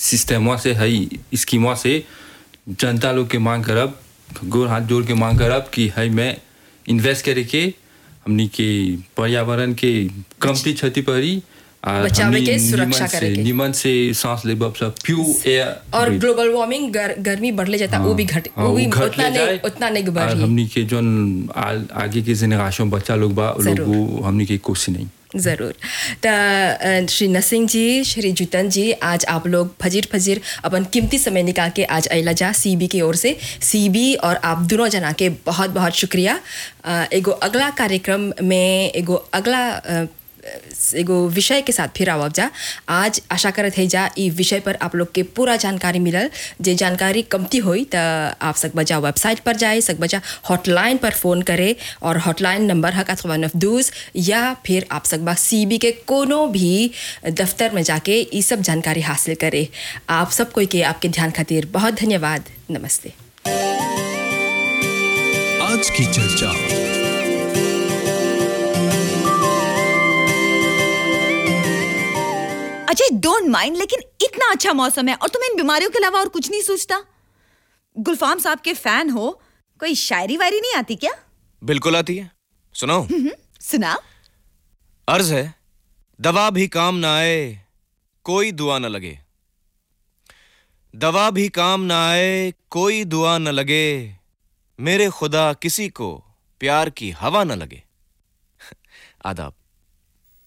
System से है scheme से जनता लोग के मांग करब गोर हाथ जोड़ के मांग करब कि है मैं इन्वेस्ट करे के हमनी के पर्यावरण के कमती क्षति पड़ी और बचावे हमनी के, सुरक्षा निमन करे से के। निमन से सांस लेबब सब प्योर एयर और ग्लोबल वार्मिंग गर, गर्मी बढ़ले जाता वो भी घट वो भी उतना नहीं उतना नहीं और बढ़ी हमनी के जोन आ- आगे के जेनरेशन बच्चा लोग बा उ लोग जरूर। वो हमनी के कोशिश नहीं ज़रूर तो श्री नसिंह जी श्री जुतन जी आज आप लोग फजीर फजीर अपन कीमती समय निकाल के आज अला जा सीबी की ओर से सीबी और आप दोनों जना के बहुत बहुत शुक्रिया अ, एगो अगला कार्यक्रम में एगो अगला अ, एगो विषय के साथ फिर आवब जा आज आशा करत है जा ई विषय पर आप लोग के पूरा जानकारी मिलल जे जानकारी कमती होई त आप सक बजा वेबसाइट पर जाए सक बजा हॉटलाइन पर फ़ोन करे और हॉटलाइन नंबर है का दूस या फिर आप सकबा सीबी के कोनो भी दफ्तर में जाके ये सब जानकारी हासिल करे आप सब कोई के आपके ध्यान खातिर बहुत धन्यवाद नमस्ते आज की चर्चा अजय डोंट माइंड लेकिन इतना अच्छा मौसम है और तुम्हें इन बीमारियों के अलावा और कुछ नहीं सोचता गुलफाम साहब के फैन हो कोई शायरी वायरी नहीं आती क्या बिल्कुल आती है सुनो सुना अर्ज है दवा भी काम ना आए कोई दुआ न लगे दवा भी काम ना आए कोई दुआ न लगे मेरे खुदा किसी को प्यार की हवा न लगे आदाब